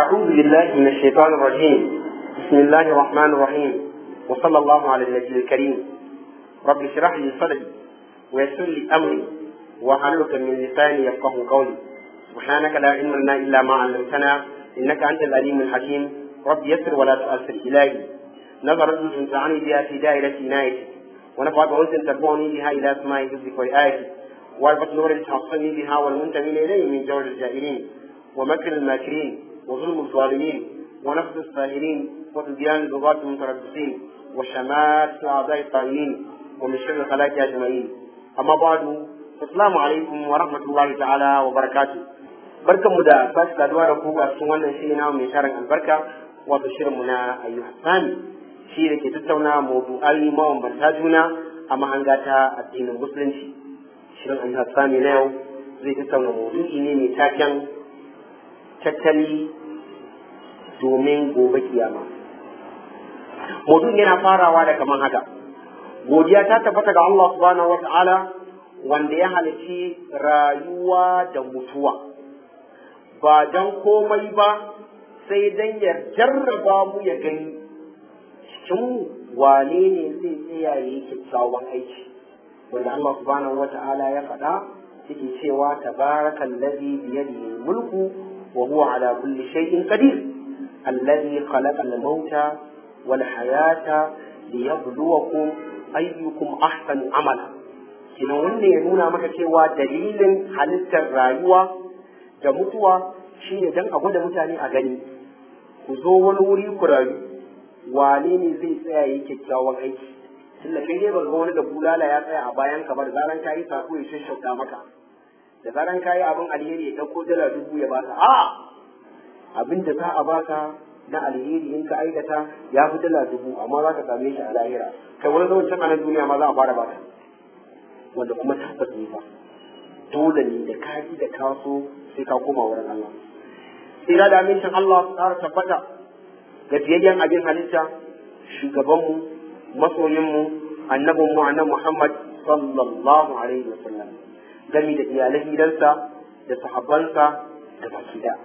أعوذ بالله من الشيطان الرجيم بسم الله الرحمن الرحيم وصلى الله على النبي الكريم رب اشرح لي صدري ويسر لي أمري وحلك من لساني يفقه قولي سبحانك لا علم لنا إلا ما علمتنا إنك أنت العليم الحكيم رب يسر ولا تؤثر إلهي نظرت تنفعني بها في دائرة عنايتك ونفعت أنت ترفعني بها إلى أسماء حفظك وآياتك واربط نور تحصني بها والمنتمين إليه من جور الجائرين ومكر الماكرين وظلم الظالمين ونفذ الساهرين وتبيان البغاة المتربصين وشمات الأعداء الطائعين ومن شر الخلائق أجمعين أما بعد السلام عليكم ورحمة الله تعالى وبركاته barkanmu da sake saduwa da ku a cikin wannan shiri na mai sharan albarka wato shirinmu na ayyuka sani shi da ke tattauna mawdu'ai mabambanta juna a mahanga ta addinin musulunci shirin ayyuka sani na yau zai tattauna mawdu'i ne mai taken tattali domin gobe kiyama maudu'in yana farawa da kaman haka godiya ta tabbata ga Allah subhanahu wa ta'ala wanda ya halici rayuwa da mutuwa ba dan komai ba sai dan ya jarraba mu ya gani cikin wane ne zai tsaya yi kyakkyawan aiki wanda Allah subhanahu wa ta'ala ya faɗa yake cewa tabarakal ladhi bi yadihi mulku wa huwa ala kulli shay'in qadir alladhi khalaqa al-mauta wal hayata liyabluwakum ayyukum ahsanu amala kina wannan ya nuna maka cewa dalilin halittar rayuwa da mutuwa shine dan a gwada mutane a gani ku zo wani wuri ku rayu wane ne zai tsaya yi kyakkyawan aiki tunda kai dai ban ga wani da bulala ya tsaya a bayan ka ba da zaran kayi sako ya shashauta maka da zaran kayi abin alheri ya dauko dala dubu ya baka a abin da za a baka na alheri in ka aikata ya fi dala dubu amma za ka same shi a lahira kai wani zaman can a nan duniya ma za a fara baka wanda kuma tabbas ne ba dole ne da kaji da kaso sai ka koma wurin Allah tsira da amincin Allah su ƙara tabbata ga fiyayyen abin halitta shugabanmu masoyinmu annabinmu annabi Muhammad sallallahu alaihi wa sallam gami da iyalan gidansa da sahabbansa da baki da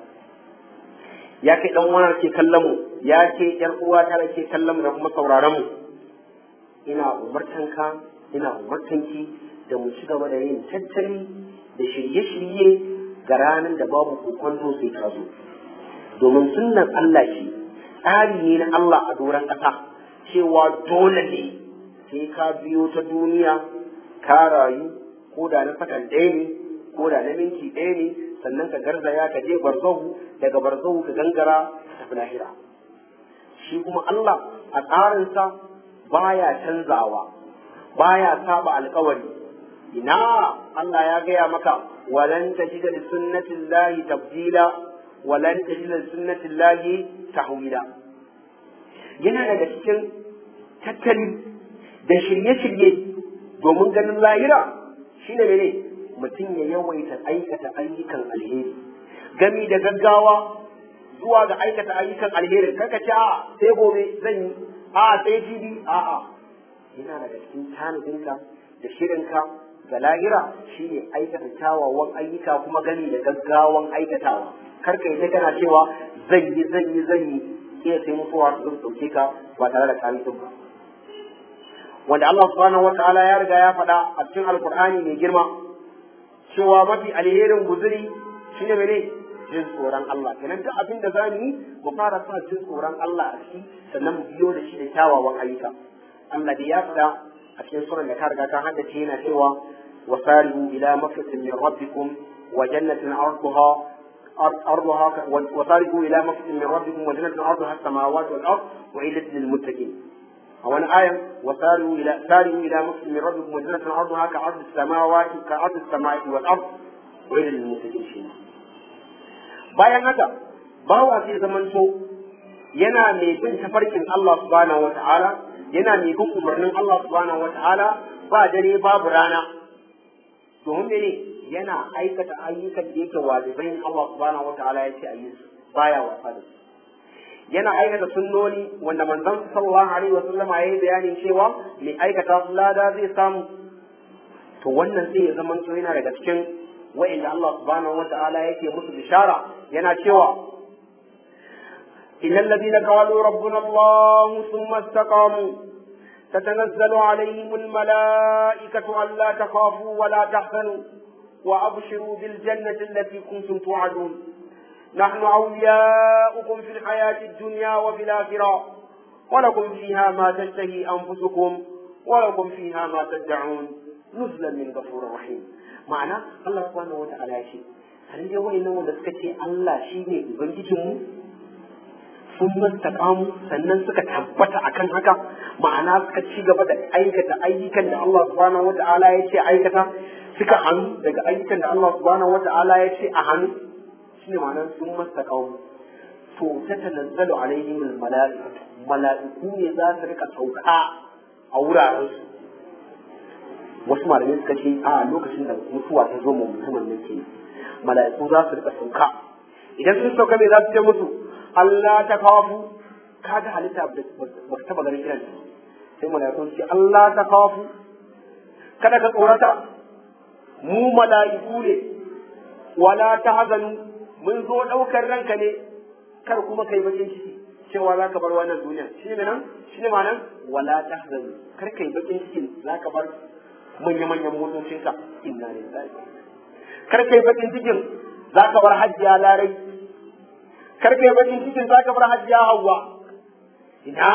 ya kai dan uwana ke kallon mu ya ke yar uwa ta ke kallon mu da kuma sauraron mu ina umartanka ina umartanki da mu ci gaba da yin tattali da shirye-shirye ga ranar da babu kokonto sai ta zo domin sunnan Allah ce tsari ne na Allah a doron ƙasa cewa dole ne sai ka biyo ta duniya ka rayu ko da na sakan ɗaya ne ko da na minti ɗaya ne sannan ka garzaya ka je barzahu daga barzahu ka gangara tafi lahira shi kuma Allah a tsarinsa baya canzawa baya saba alkawari ina Allah ya gaya maka walan tajida li sunnatillahi tabdila walan tajida li sunnatillahi tahwila yana daga cikin tattali da shirye-shirye domin ganin lahira shine mene mutum ya yawaita aikata ayyukan alheri gami da gaggawa zuwa ga aikata ayyukan alheri kaka ce a sai gobe zan yi a sai jibi a a yana daga cikin tanadinka da shirinka ga lahira shine aikata kyawawan ayyuka kuma gani da gaggawan aikatawa kar ka yi kana cewa zan yi zan yi zan yi sai sai mutuwa su dauke ka ba tare da kami ba wanda Allah subhanahu wa ta'ala ya riga ya faɗa a cikin alkur'ani mai girma cewa mafi alherin guzuri shine mene jin tsoron Allah kenan duk abin da zamu yi mu fara sa jin tsoron Allah a ciki sannan mu biyo da shi da kyawawan ayyuka Allah da ya faɗa a cikin suran da ka riga ka haddace yana cewa wasari'u ila mafitin min rabbikum wa jannatin arduha أرضها وسارقوا إلى مغفرة من ربكم وجنة أرضها السماوات والأرض وعدت للمتقين أو أنا آية وساروا إلى ساروا إلى مغفرة من ربكم وجنة أرضها كأرض السماوات كأرض السماء والأرض وعدت للمتقين شيء bayan haka bawa zai zamanto yana mai bin tafarkin Allah subhanahu wata'ala yana mai bin umarnin Allah subhanahu wata'ala ba dare babu rana domin mene yana aikata ayyukan da yake wajibai Allah subhanahu wata'ala ya ce a yi su baya wasa da su yana aikata sunnoni wanda manzon sallallahu alaihi wa sallama yayi bayanin cewa mai aikata su lada zai samu to wannan sai ya zama yana daga cikin wa'inda Allah subhanahu wa ta'ala yake musu bishara yana cewa إن الذين قالوا ربنا الله ثم استقاموا تتنزل عليهم الملائكة ألا تخافوا ولا تحزنوا وأبشروا بالجنة التي كنتم توعدون نحن أولياؤكم في الحياة الدنيا وفي الآخرة ولكم فيها ما تشتهي أنفسكم ولكم فيها ما تدعون نزلا من غفور رحيم معنى الله سبحانه وتعالى شيء هل يوم إنه لسكتي الله شيء يبنجي sun mastakamu sannan suka tabbata akan haka ma'ana suka ci gaba da aikata ayyukan da Allah subhanahu wata'ala ya ce aikata suka hannu daga ayyukan da Allah subhanahu wata'ala ya ce a hannu shine ma'anar sun mastakamu to ta tanazzalu alaihim almala'ikatu mala'iku ne za su rika sauka a wuraren su wasu malamai suka ce a lokacin da mutuwa ta zo mu mutumin nan ke mala'iku za su rika sauka idan sun sauka me za su ce musu Allah ta kafu kaga halitta ba ka taba ganin irin sai mala'iku ce Allah ta kafu kada ka tsorata mu mala'iku ne wala ta hazanu mun zo daukar ranka ne kar kuma kai bakin ciki cewa za ka bar wannan duniya shi ne nan shi ne ma'anan wala ta hazanu kar kai bakin cikin za ka bar manya-manyan motocinka inna lillahi kar kai bakin cikin za ka bar hajjiya larai kar kai bakin cikin za ka bar hajjiya hawa ina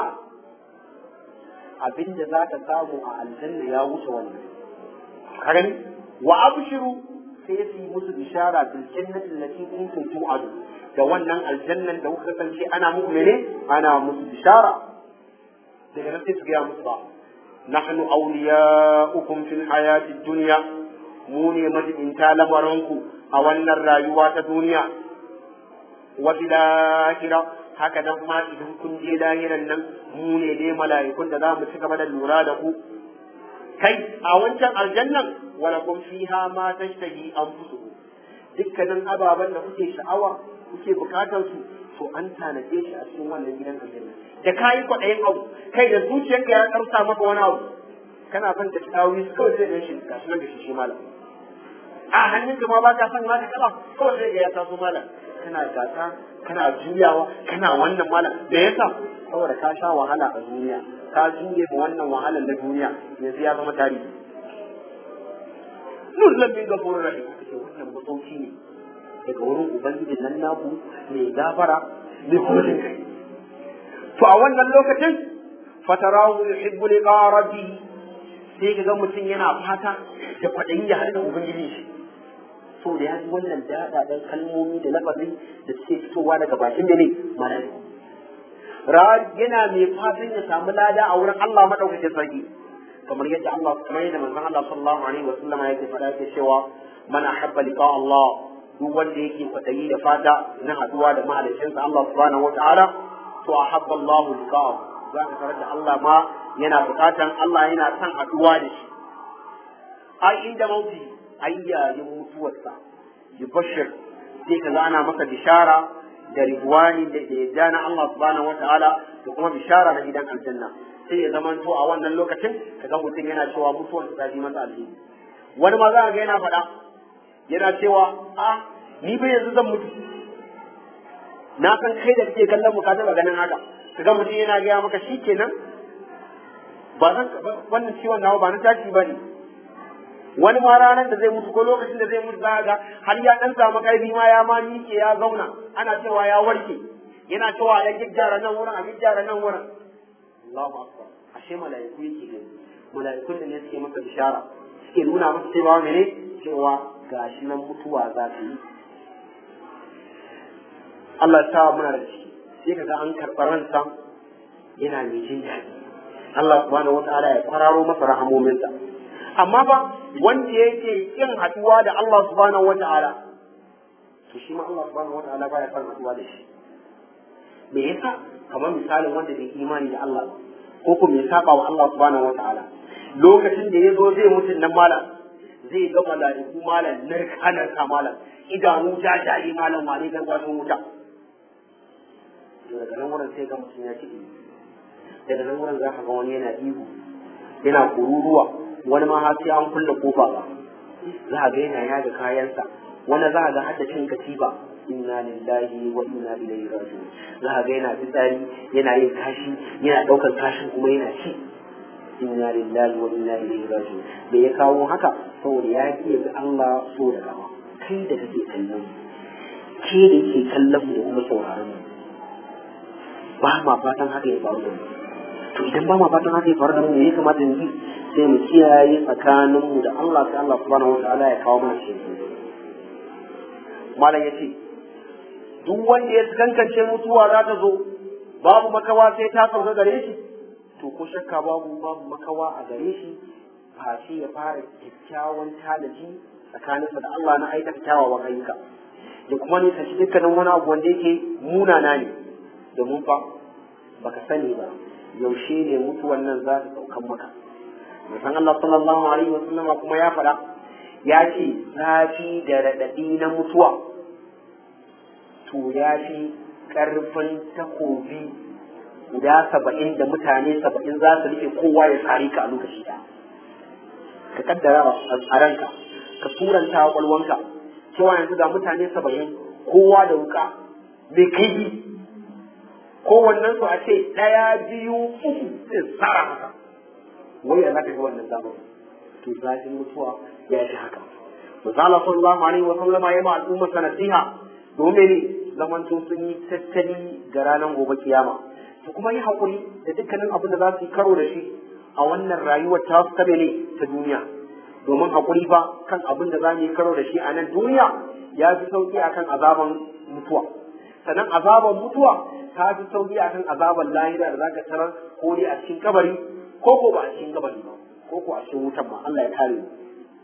abin da za ka samu a aljanna ya wuce wannan kagani wa abshiru sai su yi musu bishara bil jannati allati kuntum tu'adu da wannan aljannan da kuka kasance ana muku mene ana musu bishara daga nan sai su gaya musu ba nahnu awliya'ukum fil hayati dunya mu ne majibinta lamaranku a wannan rayuwa ta duniya wa fil akhirah haka nan ma idan kun je lahiran nan mu ne dai mala'ikun da za mu ci gaba da lura da ku kai a wancan aljannan wala kun fiha ma tashtahi anfusukum dukkanin ababen da kuke sha'awa kuke bukatar su to an tanaje shi a cikin wannan gidan aljanna da kayi kwaɗayin abu kai da zuciyarka ya karsa maka wani abu kana son ka tawi su kawai sai da shi gashi nan da shi shi malam a hannunka ma ba ka son ma ka kala kawai sai ga ya taso malam kana gasa kana juyawa kana wannan malam da yasa saboda ka sha wahala a duniya ka juye ma wannan wahalar na duniya yanzu ya zama tarihi nuzlan min gafurur rahim kace wannan masauki ne daga wurin ubangijin nan naku mai gafara mai kuma jin kai to a wannan lokacin fatarahu yuhibbu liqa rabbih sai ka ga mutum yana fata da kwaɗayi ya haɗa ubangijin shi so da ya ji wannan daɗaɗen kalmomi da lafazi da suke fitowa daga bakin da ne mala'iku yana mai fatan ya samu lada a wurin Allah madaukakin sarki kamar yadda Allah kamar yadda manzon Allah sallallahu alaihi wa sallam yake faɗa yake cewa man ahabba liqa Allah duk wanda yake kwatayi da fata na haduwa da mahaliccinsa Allah subhanahu wataala to ahabba Allah liqa'ahu za ka tarar da Allah ma yana bukatan Allah yana son haduwa da shi ai inda mauti ai yayin mutuwarsa yubashir sai kaga ana masa bishara da ridwani da yadda na Allah subhanahu wataala da kuma bishara na gidan aljanna sai ya zama to a wannan lokacin kaga mutum yana cewa mutuwar ta ji masa alheri wani ma za ga yana faɗa yana cewa a ni bai yanzu zan mutu na san kai da kake kallon mu ka taɓa ganin haka kaga mutum yana gaya maka shikenan ba zan wannan ciwon nawa ba na tashi ba ne wani ma ranar da zai mutu ko lokacin da zai mutu za ga har ya dan samu karfi ma ya ma miƙe ya zauna ana cewa ya warke yana cewa ya gyara nan wurin a gyara nan wurin Allahu akbar ashe mala'iku yake gani mala'ikun da ne suke masa bishara suke nuna masa cewa mene cewa gashi nan mutuwa za ta yi Allah ya sa muna da ciki sai kaga an karɓar ransa yana mai jin daɗi Allah subhanahu wataala ya kwararo masa rahamominsa amma ba wanda yake kin haduwa da Allah subhanahu wata'ala to shi ma Allah subhanahu wata'ala baya son haduwa da shi me yasa kamar misalin wanda bai imani da Allah ko ko mai saba wa Allah subhanahu wata'ala lokacin da ya zo zai mutun nan malam zai ga mala'iku malam narka narka malam idanu jajaye malam wane gargajin wuta daga nan wurin sai ga mutum ya ci daga nan wurin za ka ga wani yana ihu yana kururuwa wani ma har sai an kulle kofa ba za a ga yana yaga kayansa wani za a ga hadda cin katiba inna lillahi wa inna ilaihi raji'un za ka ga yana fitsari yana yin kashi yana ɗaukar kashin kuma yana ci inna lillahi wa inna ilaihi raji'un da ya kawo haka saboda ya iya bi Allah so da rawa kai da kake kallon mu ke da yake kallon mu da kuma sauraron mu ba ma fatan haka ya faru da mu to idan ba ma fatan haka ya faru da mu me ya kamata mu yi sai mu kiyaye tsakanin mu da Allah sai Allah subhanahu wa ta'ala ya kawo mana shi malam yace duk wanda ya kankance mutuwa za ta zo babu makawa sai ta sauka gare shi to ko shakka babu babu makawa a gare shi face ya fara kyakkyawan tanaji tsakaninsa da Allah na aikata kyawawan ayyuka da kuma ne shi dukkanin wani abu wanda yake munana ne domin fa baka sani ba yaushe ne mutuwan nan za ta saukan maka musan Allah sallallahu alaihi wa sallama kuma ya faɗa ya ce zafi da raɗaɗi na mutuwa to ya fi ƙarfin takobi guda saba'in da mutane saba'in za su rike kowa ya tsare ka a lokaci ɗaya ka kaddara a ranka ka turanta a ƙwalwanka cewa yanzu ga mutane saba'in kowa da wuka mai kai kowannen su a ce ɗaya biyu uku sai tsara haka wai ya zaka ga wannan zamani to zafin mutuwa ya shi haka misala sallallahu alaihi wa sallama ya ma al'umma sanasiha domin ne zaman sun yi tattali ga ranar gobe kiyama su kuma yi haƙuri da dukkanin abin da za su yi karo da shi a wannan rayuwar ta su kabe ne ta duniya domin haƙuri ba kan abin da za mu yi karo da shi a nan duniya ya fi sauƙi akan azaban mutuwa sannan azaban mutuwa ta fi sauƙi akan azaban lahira da zaka tarar ko dai a cikin kabari ko ko ba a cikin kabari ba ko ko a cikin wutan ma Allah ya kare mu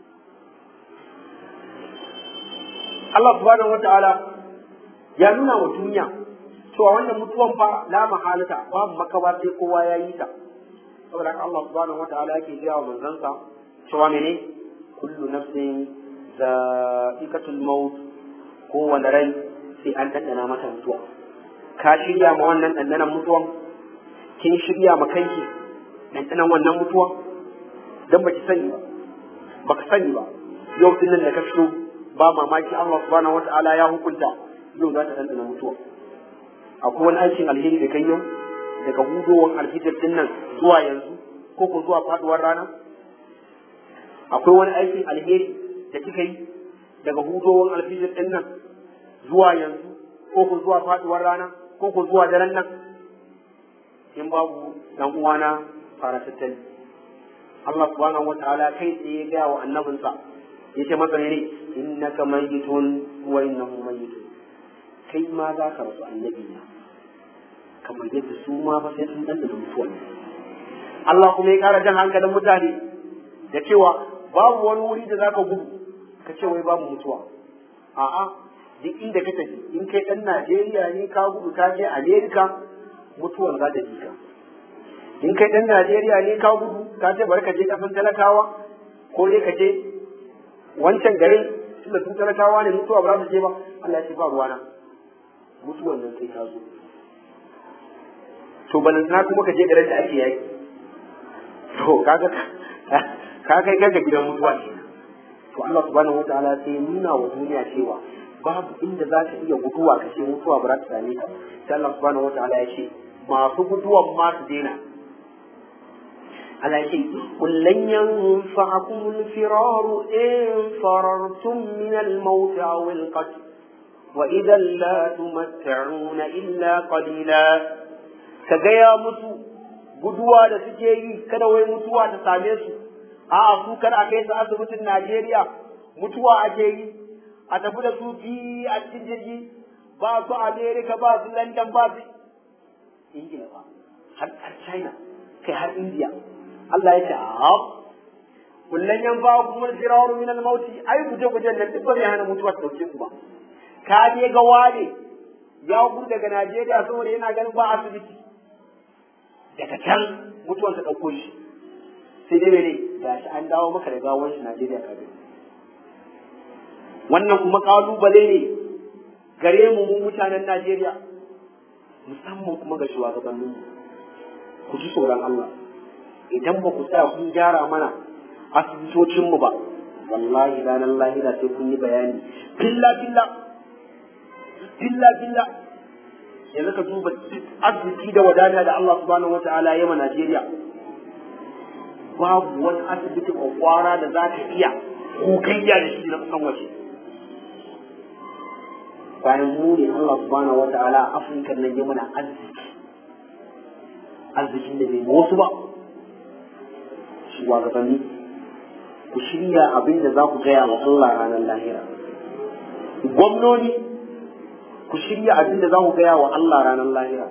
Allah subhanahu wataala ya nuna wa duniya cewa wannan mutuwan fa la mahalata babu makawa sai kowa ya yi ta saboda haka Allah subhanahu wataala yake gaya wa manzansa cewa mene kullu nafsin za'iqatul maut kowane rai sai an dandana mata mutuwa ka shirya ma wannan dandanan mutuwan kin shirya ma kanki dandanan wannan mutuwa dan baki sani ba baka sani ba yau din nan da ka fito ba mamaki Allah subhanahu wataala ya hukunta yau za ta dandana mutuwa akwai wani aikin alheri da kai yau daga hudowar alhijir din nan zuwa yanzu ko ko zuwa faduwar rana akwai wani aikin alheri da kika yi daga hudowar alhijir din nan zuwa yanzu ko ko zuwa faduwar rana ko ko zuwa daren nan in babu dan uwana fara tattali Allah subhanahu wataala kai tsaye ya gaya wa annabinsa yace masa ne innaka mayyitun wa innahu mayyitun kai ma za ka rasu annabi na kamar yadda su ma ba sai sun dandana mutuwa ne Allah kuma ya kara jan hankalin mutane da cewa babu wani wuri da zaka gudu ka ce wai babu mutuwa a'a duk inda ka tafi in kai dan Najeriya ne ka gudu ka je America mutuwan za ta bi ka in kai dan Najeriya ne ka gudu ka ce bari ka je kasan talakawa ko dai ka je wancan garin tunda sun talakawa ne mutuwa ba za su je ba Allah ya ce ba ruwana mutuwan nan sai ta zo to balantana kuma ka je garin da ake yaki to kaga ka kai kanka gidan mutuwa ne to Allah subhanahu wataala sai nuna wa duniya cewa babu inda za ka iya guduwa ka ce mutuwa ba za ta same ka sai Allah subhanahu wataala ya ce masu guduwan ma su daina Allah ya ce kullan yanfa'akum al-firar in farartum min al-maut aw al-qatl wa idan la tumatta'una illa qalila ka gaya musu guduwa da suke yi kada wai mutuwa ta same su a'a su kar a kai su asibitin Najeriya mutuwa ake yi a tafi da su fi a cikin jirgi ba su Amerika ba su London ba su Ingila ba har China kai har India Allah ya ce a kullun yan ba ku mun firaru min al-maut ai guje guje nan duk ba zai hana mutuwa ta dauke ku ba ka je ga wane ya gudu daga Najeriya saboda yana ganin ba asibiti daga can mutuwar ta ɗauko shi sai dai mene ga shi an dawo maka da gawon shi Najeriya ka gani wannan kuma kalubale ne gare mu mu mutanen Najeriya musamman kuma ga shugabannin mu ku ji tsoron Allah idan ba ku tsaya kun gyara mana asibitocin mu ba wallahi ranar lahira sai kun yi bayani billa billa billa billa yanzu ka duba arziki da wadata da Allah subhanahu wataala ya ma Najeriya babu wani asibiti kwakwara da za ka iya kokayya da shi na kasan waje bayan mu ne Allah subhanahu wataala a Afirka nan ya mana arziki arzikin da bai wasu ba shugabanni ku shirya abin da za ku gaya wa Allah ranar lahira gwamnoni ku shirya abin da za ku gaya wa Allah ranar lahira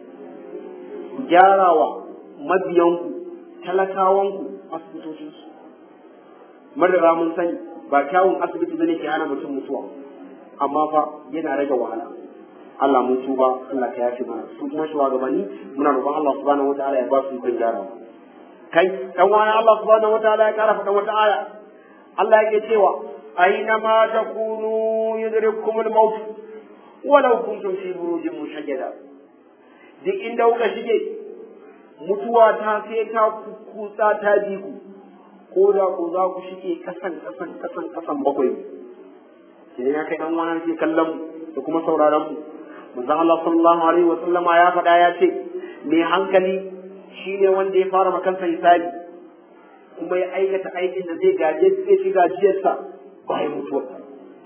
ku gyara wa mabiyanku talakawanku asibitocinsu madara mun sani ba kyawun asibiti bane ke hana mutum mutuwa amma fa yana rage wahala Allah mun tuba Allah ka yafe mana su kuma shugabanni muna roƙon Allah subhanahu wataala ya ba su ikon gyarawa kai dan wani Allah subhanahu wataala ya kara faɗa wata aya Allah yake cewa aina ma takunu yudrikum al-maut walau kuntum fi burujin mushayyada duk inda kuka shige mutuwa ta sai ta kutsa ta bi ku ko da ku za ku shige kasan kasan kasan kasan bakwai idan ya kai dan wani ke kallon mu da kuma sauraron mu manzon Allah sallallahu alaihi wa sallama ya faɗa ya ce mai hankali shine wanda ya fara makansa hisabi kuma ya aikata aikin da zai gaje zai ci gajiyarsa bayan mutuwarsa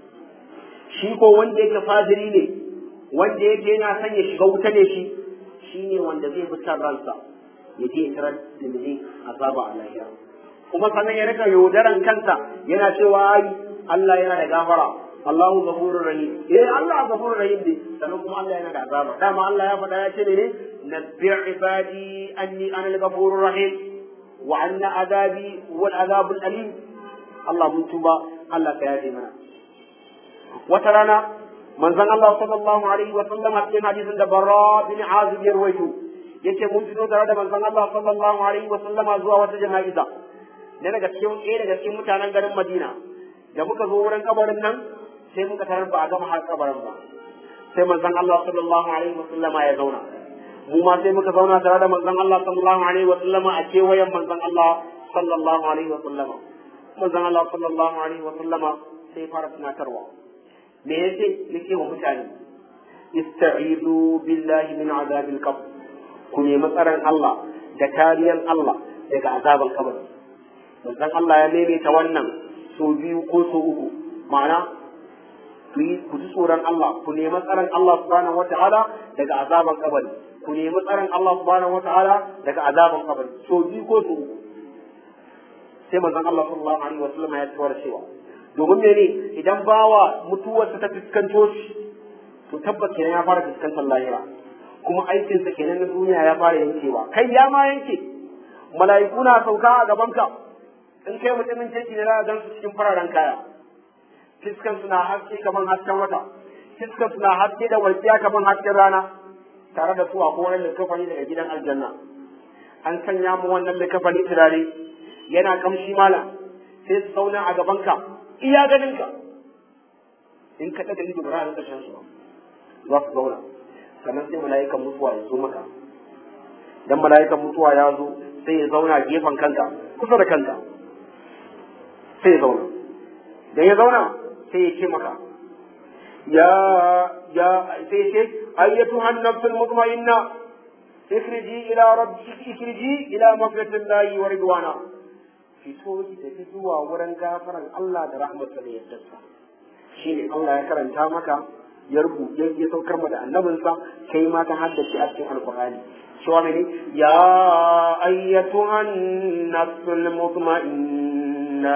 shi ko wanda yake fadiri ne wanda yake yana son ya shiga wuta ne shi shine wanda zai fitar ransa ya je tarar da zai azaba a lahira kuma sannan ya rika yaudaran kansa yana cewa ai Allah yana da gafara Allahu ghafurur rahim eh Allah ghafurur rahim ne sannan kuma Allah yana da azaba dama Allah ya faɗa ya ce ne nabbi ibadi anni ana al-ghafurur rahim wa anna azabi wal azabul alim Allah mun tuba Allah ka yafe mana wata rana manzon Allah sallallahu alaihi wa sallam a cikin hadisin da Barra bin Azib ya rawaito yace mun fito tare da manzon Allah sallallahu alaihi wa sallam zuwa wata jana'iza ne daga cikin ɗaya daga cikin mutanen garin Madina da muka zo wurin kabarin nan sai muka tarar ba a gama har kabarin ba sai manzon Allah sallallahu alaihi wa sallama ya zauna mu ma sai muka zauna tare da manzon Allah sallallahu alaihi wa sallama a kewayen manzon Allah sallallahu alaihi wa sallama manzon Allah sallallahu alaihi wa sallama sai fara tunatarwa me yace yake wa mutane ista'idu billahi min azabil qabr ku nemi tsaron Allah da kariyan Allah daga azaban kabari manzon Allah ya maimaita wannan so biyu ko so uku ma'ana ku yi ku ji tsoron Allah ku nemi tsaron Allah subhanahu wata'ala daga azaban kabari ku nemi tsaron Allah subhanahu wata'ala daga azaban kabari so biyu ko so uku sai manzon Allah sallallahu alaihi wasallam ya tsawar cewa domin mene idan bawa mutuwarsa ta fuskanto shi to tabbas kenan ya fara fuskantar lahira kuma aikinsa kenan na duniya ya fara yankewa kai ya ma yanke mala'iku na sauka a gabanka in kai mutumin kirki ne za ka gansu cikin fararen kaya fiskan suna haske kamar hasken wata fiskan suna haske da walƙiya kamar hasken rana tare da su a kowane likafani daga gidan aljanna an sanya mu wannan likafani turare yana kamshi malam sai su zauna a gabanka iya ganinka in ka ɗaga ido ba za a rinka shan su ba za su zauna sannan sai mala'ikan mutuwa ya zo maka dan mala'ikan mutuwa ya zo sai ya zauna gefen kanka kusa da kanka sai ya zauna da ya zauna sai ya ce maka ya ya sai ya ce ayyatu hannabtul mutma'inna ikhriji ila rabbi ikhriji ila maghfiratillahi wa ridwana fito ki tafi zuwa wurin gafaran Allah da rahmatsa da yaddarsa shine Allah ya karanta maka ya rubuta ya saukar mu da annabinsa kai ma ka haddace a cikin alqur'ani cewa mene ya ayyatuhan nafsul mutma'inna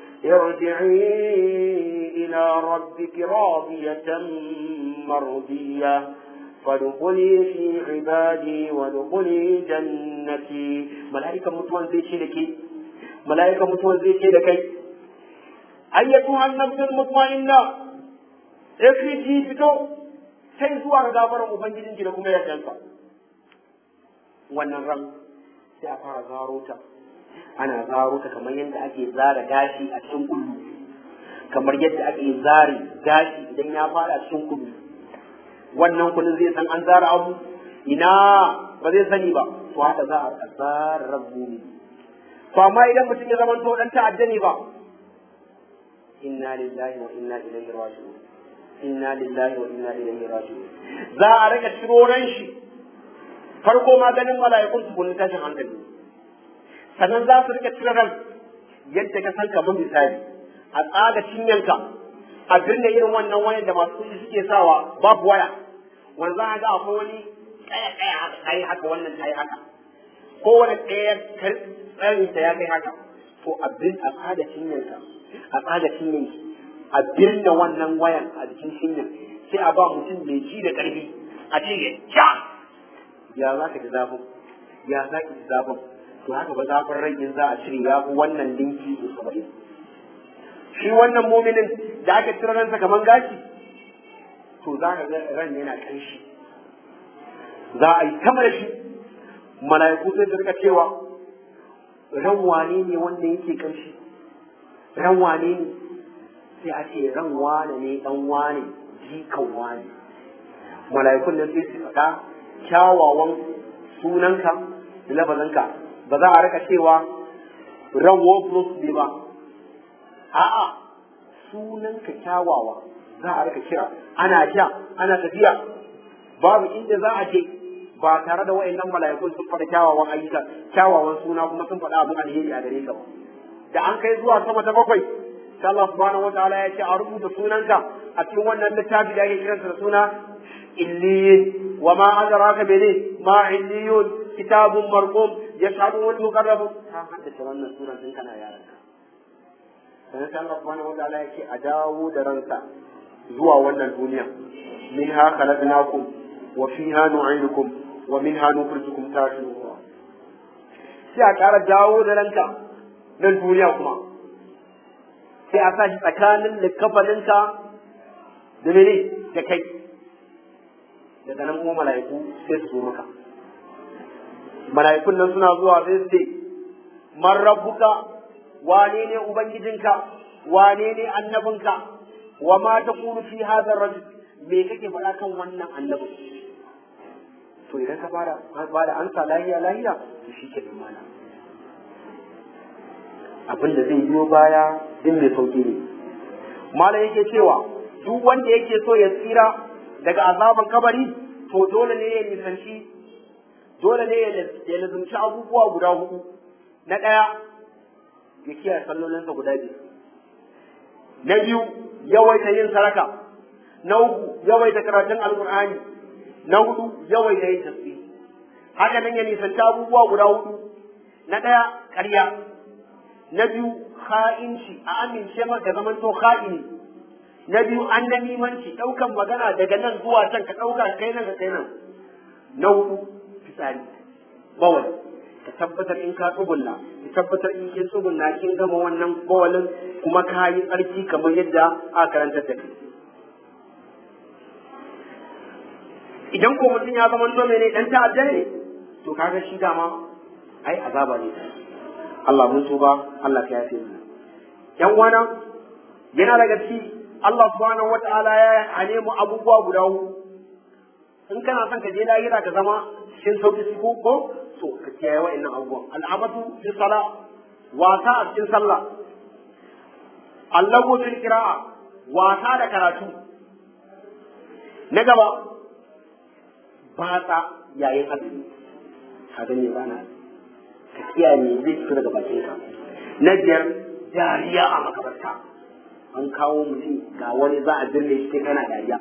irji'i ila rabbiki radiyatan mardiyya فادخلي في عبادي وادخلي جنتي ملائكة متوان زي شي لكي ملائكة متوان زي شي لكي أيتها النفس المطمئنة اخرجي فتو sai zuwa ga gafaran ubangijinki da kuma yardansa wannan ran sai a fara zaro ta ana zaro ta kamar yadda ake zara gashi a cikin kullu kamar yadda ake zare gashi idan ya fara cikin kullu wannan kullun zai san an zara abu ina ba zai sani ba to haka za a zara rabu ne to amma idan mutum ya zama to dan ta'adda ne ba inna lillahi wa inna ilaihi raji'un inna lillahi wa inna ilaihi raji'un za a rika ciro ran shi farko ma ganin mala'ikun su kullun tashin hankali sannan za su rika cire ran yadda ka san kamar misali a tsaga cinyanka a birne irin wannan wani da masu kuɗi suke sawa babu waya wanda za a ga akwai wani kaya kaya haka ta yi haka wannan ta yi haka kowane ɗaya tsarin ta ya kai haka to a bin a tsaga cinyanka a tsaga cinyanki a birne wannan wayan a jikin cinyan sai a ba mutum mai ji da ƙarfi a ce ya ja ya za ka ji zafin ya za ka ji zafin to haka ba zafin rai in za a cire ya fi wannan dinki da saba'in shi wannan muminin da aka cire ransa kamar gashi to za ka ga ran yana ƙanshi za a yi kamar shi mala'iku sai su rika cewa ran wane ne wanda yake ƙanshi ran wane ne sai a ce ran wane ne dan wane jikan wane mala'ikun nan sai su faɗa kyawawan sunanka da lafazinka ba za a rika cewa ran woflos ne ba a'a sunanka kyawawa za a rika kira ana ja ana tafiya babu inda za a je ba tare da wayannan mala'ikun sun faɗa kyawawan ayyuka kyawawan suna kuma sun faɗa abin alheri a gare ka ba da an kai zuwa sama ta bakwai sai Allah subhanahu wataala ya ce a rubuta sunanka a cikin wannan littafi da ake kiransa da suna illiyin wa ma adraka bi ma illiyun kitabun marqum yashhadu wal muqarrabun ta haddace wannan suran din kana yaran ka sai sai Allah subhanahu wataala ya ce a dawo da ranka zuwa wannan duniya minha khalaqnakum wa fiha nu'idukum wa minha nukhrijukum taratan ukhra sai a ƙara dawo da ranka nan duniya kuma sai a sa shi tsakanin likafaninka da mene da kai daga nan kuma mala'iku sai su zo maka mala'ikun nan suna zuwa sai su ce man rabbuka wane ne ubangijinka wane ne annabinka wa ma taqulu fi hadha rajul me kake faɗa kan wannan annabin to idan ka fara bada ansa lahiya lahiya to shi ke mana abin da zai biyo baya din mai sauki ne malam yake cewa duk wanda yake so ya tsira daga azaban kabari to dole ne ya nisanci dole ne ya lazumci abubuwa guda hudu na ɗaya ya kiyaye sallolinsa guda biyu na biyu yawaita yin saraka na uku yawaita karatun alkur'ani na hudu yawaita yin tasbih haka nan ya nisanci abubuwa guda hudu na ɗaya ƙarya na biyu ha'inci a amince maka zaman to ha'ini na biyu an da nimanci ɗaukan magana daga nan zuwa can ka ɗauka kai nan ka kai nan na hudu fitsari bawal ka tabbatar in ka tsugunna ka tabbatar in kin tsugunna kin gama wannan bawalin kuma ka yi tsarki kamar yadda aka karantar da kai idan ko mutum ya zama to ne dan ta'adda ne to kaga shi dama ai azaba ne Allah mun tuba Allah ka yafe mu yan wana yana daga ci Allah subhanahu wata'ala ya hane mu abubuwa guda huɗu in kana son ka je lahira ka zama cikin sauki su ko to ka kiyaye wa'annan abubuwan al'amatu fi sala wasa a cikin sallah allahu fil qira'a wasa da karatu na gaba batsa yayin azumi ka gane bana ka kiyaye me zai fito daga bakin ka na biyar dariya a makabarta an kawo mutum ga wani za a birne shi sai kana dariya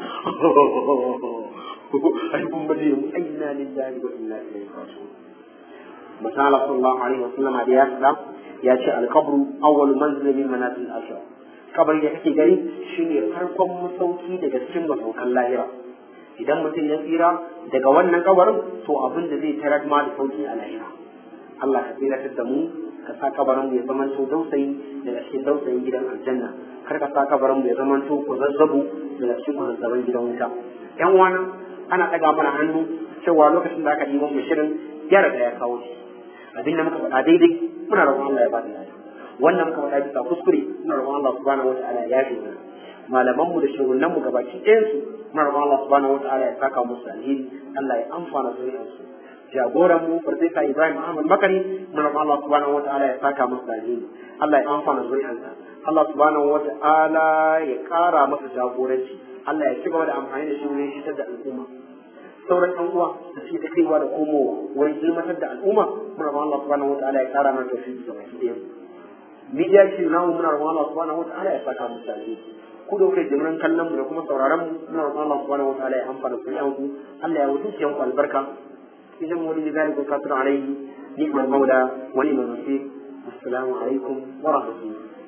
ai kun bade mu aina lillahi wa inna ilaihi raji'un masala sallallahu alaihi wasallam da ya fada ya ce alkabru awwalu manzilin min manazil al-akhirah kabari da kake gani shine farkon masauki daga cikin masaukan lahira idan mutum ya tsira daga wannan kabarin to abin da zai tarar ma da sauki a lahira Allah ka tsiratar da mu ka sa kabarin mu ya zama to dausayi daga cikin dausayin gidan aljanna kar ka sa kabarin mu ya zama to ku zazzabu daga cikin ku zazzaban gidan wuta yan wani ana ɗaga mana hannu cewa lokacin da aka yi mu shirin ya riga ya kawo shi abin da muka faɗa daidai muna roƙon Allah ya ba da lafiya wannan muka faɗa bisa kuskure muna roƙon Allah subhanahu wataala ya yafe mana malaman mu da shugunan mu gabaki ɗayan su muna roƙon Allah subhanahu wataala ya saka musu alheri Allah ya amfana zuriyar su jagoran mu farfesa Ibrahim Ahmad Makari muna roƙon Allah subhanahu wataala ya saka musu alheri Allah ya amfana zuriyar sa Allah subhanahu wataala ya ƙara masa jagoranci Allah ya ci gaba da amfani da shi wurin shitar da al'umma sauran ɗan uwa da suke ta kaiwa da komowa wurin ilmantar da al'umma muna roƙon Allah subhanahu wataala ya ƙara mana tauhidi ga baki ɗaya media shi namu muna roƙon Allah subhanahu wataala ya saka mu tare ku da kuke jimirin kallon mu da kuma sauraron mu muna roƙon Allah subhanahu wataala ya amfana ku yan ku Allah ya wuce yan ku albarka idan wani da zalika kafir alaihi ni'mal maula wa ni'mal nasir assalamu alaikum wa rahmatullahi